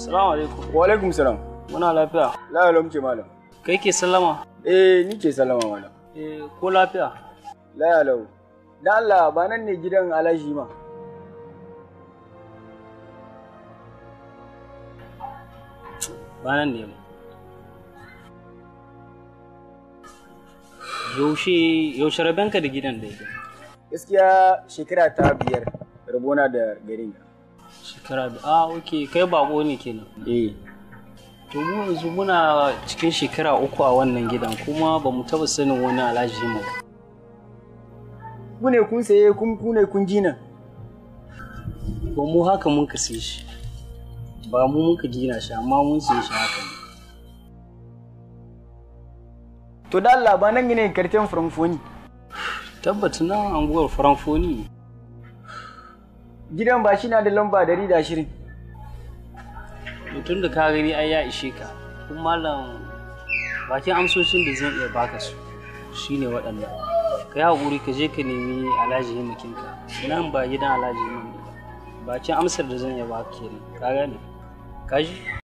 Salamu alaikum. Wa alaikum salam. Muna lafiya. La muke malam. Kai ke sallama? Eh ni ke sallama malam. Eh ko lafiya? La lau. Dan Allah ba nan ne gidan Alhaji ma. Ba nan ne ba. Yaushe yaushe rabenka da gidan da yake? Gaskiya shekara ta biyar rabona da garin. Shekara da ah okay kai bako ne kenan. Eh. To mu yanzu muna cikin shekara uku a wannan gidan kuma ba mu taba sanin wani alhaji mu. Ku ne kun saye kun ku ne kun jina. Ba mu haka mun ka sai shi. Ba mu muka gina shi amma mun sai shi haka ne. To da Allah ba nan ne karten Frankfoni. Tabbata nan anguwar Frankfoni ne. Gidan ba shi na da lamba dari da ashirin. mutum da ka gani ai ya ishe ka kun malam bakin amsoshin da zan iya baka su shine waɗannan ka yi haƙuri ka je ka nemi alhaji himakinka nan ba gidan alhaji himakin ba bakin amsar da zan iya baka kenan ka gane ka ji